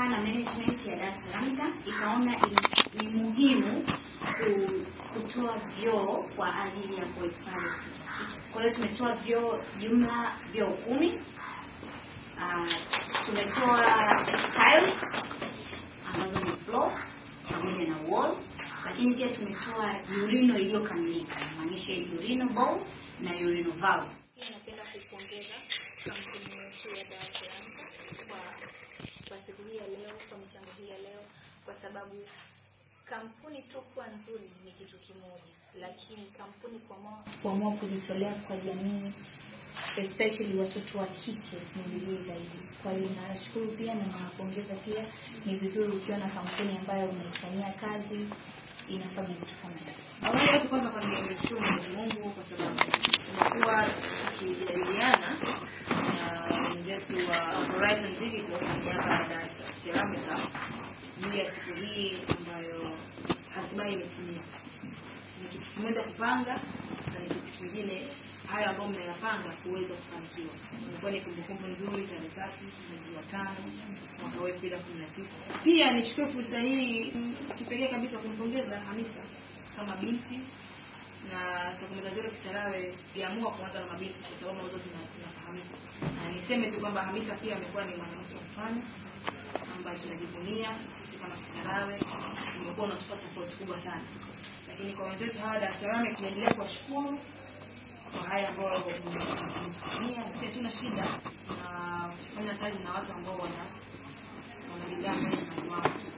na management ya Dar Ceramica ikaona ni, ni muhimu ku- kutoa vyoo kwa ajili ya kuhifadhi. Kwa hiyo tumetoa vyoo jumla vyoo kumi. Ah, tumetoa tiles ambazo ni floor pamoja na wall, lakini pia tumetoa urino iliyokamilika, maanisha urino bowl na urino valve. Pia napenda kuipongeza kampuni yetu ya Dar Ceramica kwa kwa siku hii ya leo, kwa michango hii ya leo, kwa sababu kampuni tu kuwa nzuri ni kitu kimoja, lakini kampuni kuamua kuamua kujitolea kwa jamii especially watoto wa kike ni vizuri zaidi. Kwa hiyo nashukuru pia na nawapongeza pia. Ni vizuri ukiona kampuni ambayo unaifanyia kazi inafanya vitu kama hivyo. Awali yote kwanza kwa nimshukuru Mwenyezi Mungu kwa sababu tumekuwa tukijadiliana na wenzetu wa Horizon Digital kwa niaba ya Dar es Salaam Ceramica juu ya siku hii ambayo hatimaye imetimia. Ni kitu kimoja kupanga na ni kitu kingine hayo ambayo mnayapanga kuweza kufanikiwa. Imekuwa ni kumbukumbu nzuri tarehe tatu mwezi wa tano mwaka wa elfu mbili na kumi na tisa. Pia nichukue fursa hii mm, kipekee kabisa kumpongeza Hamisa kama binti na tokomeza zote Kisarawe iliamua kuanza na mabinti kwa sababu ambazo zina- zinafahamika. Na niseme tu kwamba Hamisa pia amekuwa ni mwanamke wa mfano ambaye tunajivunia sisi kama Kisarawe, umekuwa unatupa support kubwa sana. Lakini kwa wenzetu hawa Dar es Salaam tunaendelea kuwashukuru kwa haya ambayo mmetufanyia. Sisi hatuna shida na kufanya kazi na watu ambao wana wana bidhaa ambazo zinajuana.